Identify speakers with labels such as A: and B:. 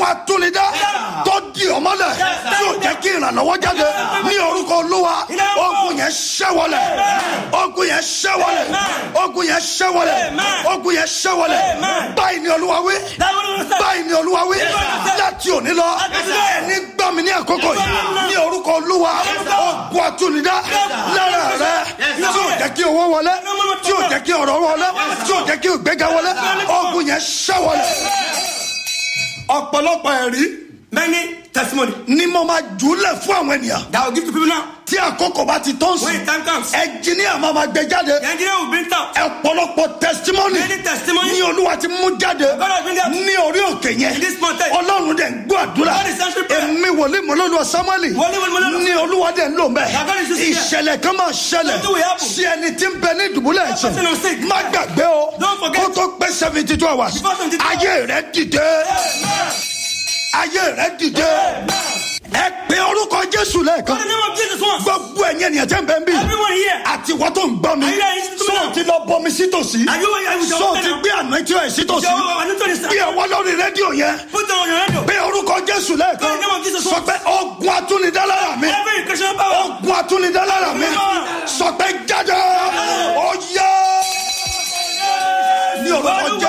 A: atúnidá tó di ọmọlẹ̀ tí ò jẹ́ kí ìrànlọ́wọ́ jáde ní orúkọ olúwa ogun yẹn ṣẹ́wọlẹ̀ ogun yẹn ṣẹ́wọlẹ̀ ogun yẹn ṣẹ́wọlẹ̀ ogun yẹn ṣẹ́wọlẹ̀ báyìí ni olúwa wí báyìí ni olúwa wí láti òní lọ ẹni gbọ́ mi ní àkókò yìí ní orúkọ olúwa ogun atúnidá lára rẹ tí ò jẹ́ kí owó wọlé tí ò jẹ́ kí ọ̀rọ̀ wọlé tí ò jẹ́ kí ìgbéga wọlé ogun yẹn ṣẹ́wọlẹ̀ ọ̀pọ̀lọpọ̀ ẹ̀rí
B: Many testimony
A: ni mo máa jùlẹ̀ fún àwọn ènìyàn
B: that I will give to people now.
A: tí àkókò bá ti tó ń
B: When
A: sìn
B: the time comes,
A: ẹnjìníà máa ma gbé jáde
B: the engineer will bring out
A: ọ̀pọ̀lọpọ̀ testimony
B: many testimony.
A: ní olúwa ti mú jáde
B: God has bring out
A: ní orí òkè yẹn
B: in this mountain.
A: ọlọ́run dẹ̀ ń gbọ́ àdúrà
B: God is answering prayer.
A: èmi wòlíì mọ́lọ́lùwà samueli
B: Wòlíì mọ́lọ́lùwà.
A: ní olúwa dẹ̀ ń lò mẹ́
B: That God is using here.
A: ìṣẹ̀lẹ̀ kan máa ṣẹlẹ̀
B: Something will happen.
A: sí ẹni tí ń bẹ ní ìdùbúlẹ̀ ẹ̀ṣẹ̀
B: person who's sick.
A: má gbàgbé o
B: Don't forget.
A: kó tó pé seventy two hours
B: Before 72 hours.
A: ayé rẹ dìde ayé rẹ dìde ẹ pé orúkọ jésù lẹ́ẹ̀kan
B: God, the name of Jesus once.
A: gbogbo ẹ̀yin ènìyàn tẹ́ ń bẹ ń bí
B: Everyone here.
A: àti wọ́n tó ń gbọ́ mi
B: Are you ready to
A: sọ
B: now?
A: ti lọ bọmi sítòsí
B: Are you are you
A: sọ ti gbé àná tí ó ẹ̀ sítòsí
B: Your anointing is
A: bí ọwọ́ lórí rédíò yẹn
B: Put on your radio.
A: pé orúkọ jésù lẹ́ẹ̀kan
B: God, the name of Jesus
A: sọ pé ogun atúnidálára mi
B: Every Christian power.
A: ogun atúnidálára mi sọ pé jáde ó yá ní orúkọ